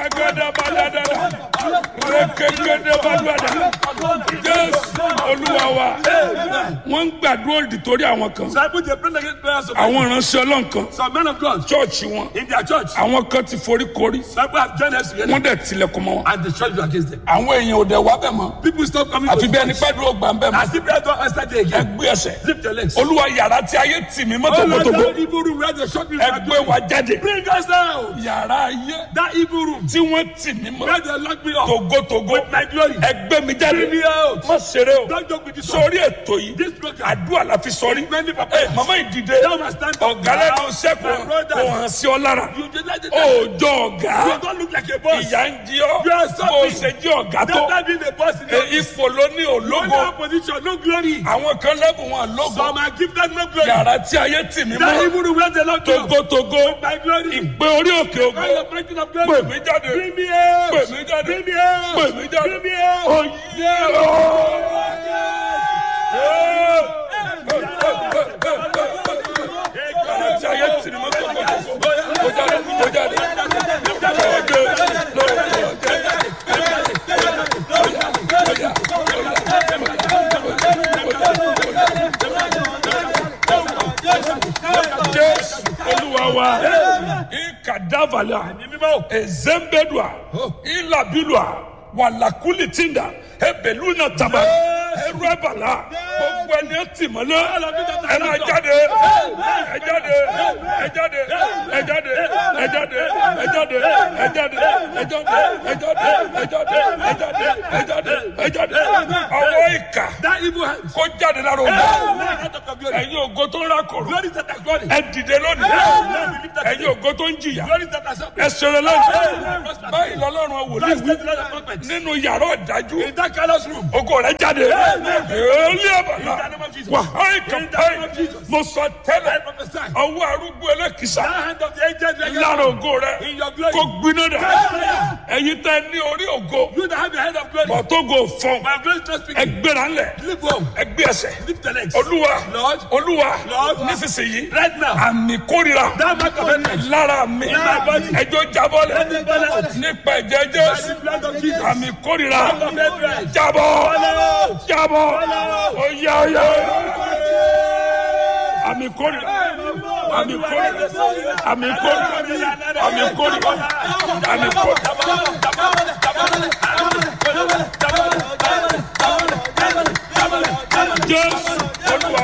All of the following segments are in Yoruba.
agadabadadada rekegedebadada jésù olúwa wa wọ́n ń gbàdúrà òdì torí àwọn kan Disciples, they pray against prayers of àwọn ìránṣẹ́ ọlọ́run kan some men of God chọ́ọ̀chì wọn in their church. àwọn kan ti forí korí Disciples have joined us together wọ́n dẹ̀ tilẹ̀kùn mọ́ wọn and the church is against them. àwọn èèyàn ò dẹ̀ wá bẹ̀ mọ́ People stop coming àfi to bí ẹni church. pẹ́ dúró gbà ń bẹ̀ mọ́ As if prayer don't answer there again. ẹgbẹ́ ẹsẹ̀ Lift your legs. olúwa yàrá tí ayé tì mí mọ́ Oh Lord, tògbótògbó that evil room where they shot me ẹgbẹ́ wa jáde Bring us out. yàrá ayé That evil room tí wọ́n tì mí mọ́ where they lock me up. tògótògó My glory. ẹgbẹ́ mi jáde Bring me out. má ṣeré o Don't joke with this one. sórí ètò yìí This program. àdúrà la fi sọrí Many for ẹ prayers. màmá ìdìde Now must stand up. ọ̀gá lẹ́nu iṣẹ́ My kò brother. kò hàn sí ọ lára You just like the òòjọ́ ọ̀gá You don't look like a boss. ìyá ń jí ọ You are bó o something. ṣe jí ọ̀gá tó Don't being a boss in ẹ, your ipò ló ní No òlógo position, no glory. àwọn kan lẹ́bùn wọn lógo Some are gifted no glory. yàrá tí ayé tì mí That mọ́ evil room where they lock me up. togotogo My glory. ìgbé orí òkè ògo Call the breaking of pè glory. mí jáde Bring me out. pè mí jáde Bring me out. pè mí jáde Bring me out. oyè yàrá tí ayé tì mí mọ́ togotogo kó jáde kó jáde jésù olúwa wa ikadavala ezembedua ilabilua walakulitinda ebeluna taba eruebala gbogbo ẹni ẹ tì mọ́lẹ̀ ẹ máa jáde ẹ jáde ẹ jáde ẹ jáde ẹ jáde ẹ jáde ẹ jáde ẹ jáde ẹ jáde ẹ jáde ẹ jáde ẹ jáde ẹ jáde ọwọ́ ìkà That evil hand. kó jáde lára òun Hey, out of your glory. ẹ̀yin ògo tó ń rákòrò Glory that has glory. ẹ dìde lónìí ẹ̀yin ògo tó ń jìyà Glory that has ẹ suffering. ṣeré lónìí báyìí lọ́lọ́run wòlíì That's wí the Lord of prophets. nínú yàrá ọ̀dájú In that callous room. ògo rẹ jáde èlé àbàlà In the name of Jesus. wàhálì In the name kàmpáì of Jesus. mo sọ I tẹ́lẹ̀ prophesy. ọwọ́ arúgbó ẹlẹ́kìsà That hand of the angel dragon. lára ògo rẹ In your glory. kó gbiná dà Catch fire. ẹ̀yin tẹ́ ní orí ògo You that have the head of glory. bọ̀tógo fọ́n My glory is not speaking. ẹgbẹ́ra ńlẹ̀ Lift up. ẹgbẹ́ ẹsẹ̀ Lift the legs. olúwa Lord. olúwa Lord. nísinsìnyí Right now. àmì kórìíra That mark of enmity. lára mi my body. ẹjọ́ jábọ́lẹ̀ Let it fall out. nípa ẹ̀jẹ̀ By jésù the blood of Jesus. àmì kórìíra Mark of enmity. jábọ́ Follow. jábọ́ Follow. oyá oyá àmì kórìíra àmì kórìíra àmì kórìíra àmì kórìíra àmì kórìíra jésù olúwa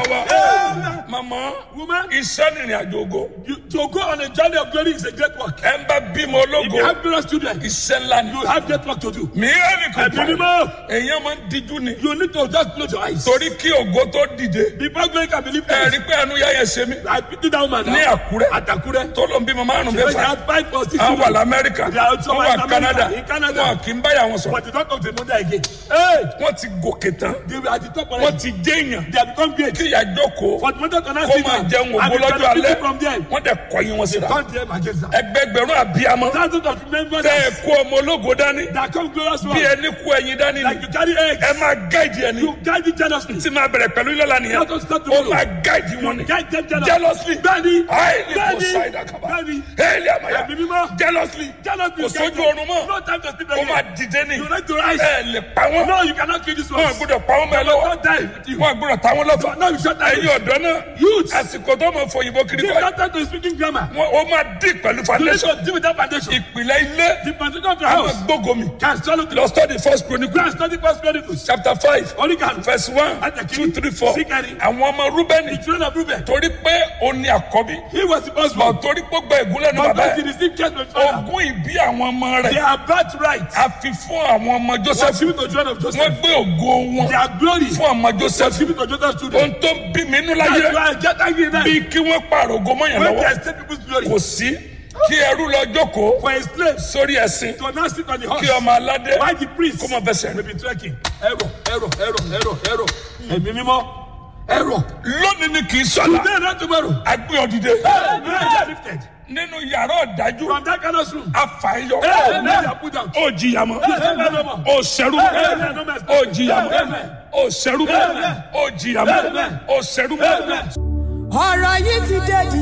wa mama Woman. iṣẹ́ nìrìn àjò ògo You, to go on a journey of glory is a great work. ẹ ń bá bímọ If ológo you have glorious children, iṣẹ́ ńlá ni you have great work to do. mìíràn kò Ẹ̀mí pa mímọ́. èèyàn máa ń díjú ni You need to just close your eyes. torí kí ògo tó dìde Before glory can be ẹ lifted, rí pé ẹnu yáyẹ ṣe mí I pity that woman ní now. àkúrẹ́ At Akure. tó ló ń bímọ márùn She mẹ́fà had five or six àwọn wà children. lamẹ́ríkà They are also wọ́n in wà America, canada in Canada. wọn kì í báyà wọn sọ̀rọ̀ But they don't come to the mother again. Hey! wọ́n ti gòkè tán They were at the top wọ́n already. ti jẹ́ èèyàn They have become great. kí ìyá jókòó But mother cannot kó see máa them. jẹun ògo And they lọ́jọ́ cannot alẹ́ pick from them. wọ́n dẹ̀ kọyìn wọn síra Turn them against them. ẹgbẹgbẹ̀rún àbíamọ Thousands of members tẹ́ ẹ kó ọmọ ológo dání that come glorious bí one. ẹni kó ẹyin dání ni Like you carry eggs. ẹ máa gáìdì ẹni You guide it jealously. tí máa bẹ̀rẹ̀ pẹ̀lú ilé lánìyàn Let us start ó tomorrow. máa gáìdì wọn ni Guide them jealously. jealously Bẹ́ẹ̀ni. highly Bẹ́ẹ̀ni. poseidon kaba Bẹ́ẹ̀ni. haile amaya Ẹ̀mí mímọ́. jealously Jealously. kò sójú oorun mọ́ No time to sleep ó máa again. dìde ní You need to rise. ẹ lè pa wọn No, you cannot kill this one. wọn gbọ́dọ̀ pa wọn bẹ́ẹ̀ lọ́wọ́ Don't die with you. wọn gbọ́dọ̀ ta wọn lọ́fà No, you shut down. ẹ̀yin ọ̀dọ́ náà Youth. àsìkò tó máa fọ òyìnbó kiri Give kọ́ that time to speaking grammar. wọn ó máa dín pẹ̀lú You need foundation to deal with that foundation. ìpìlẹ̀ ilé The foundation of your àwọn house gbógomi can swallow the lọ study first chronicle Go and study first Chronicles. chapter five Only can. verse one Láti two three four Síkẹ̀rì. àwọn ọmọ rúbẹ́nì The children of Reuben. torí pé ó ní àkọ́bí He was the first bọ̀ one. torí pé ó gba ìgúnlẹ̀ ní But bàbá because he ẹ̀ received care from his father, ogún ìbí àwọn ọmọ they rẹ̀ are birthright. a fi fún àwọn ọmọ Was joseph given to children of wọ́n Joseph. gbé ògo wọn Their glory fún ọmọ was joseph given to Joseph's children. ohun tó ń bí mi nínú That's láyé why I get angry now. bí kí wọ́n pààrọ̀ ògo mọ́yàn When lọ́wọ́ they escape people's glory. kò sí kí ẹrú lọ jókòó For a slave sórí ẹ̀sìn to now sit on the kí horse. ọmọ aládé Why the priest kó mọ bẹsẹ̀ may be trekking. Error, error, error, error, error. Ẹ̀mí mímọ́. Error. lónìí ni kì í sọ̀la Today not tomorrow. agbé ọ̀dìdẹ Hey, men are lifted. nínú yàrá ọ̀dájú From that kind of room. afàyọ Hey, men are put out. ó jìyà mọ́ Hey, men no more. ó sẹ́rú Amen. No more. ó jìyà mọ́ Amen. ó sẹ́rú Amen. ó jìyà mọ́ Amen. ó sẹ́rú Amen. ọ̀rọ̀ yìí ti dé di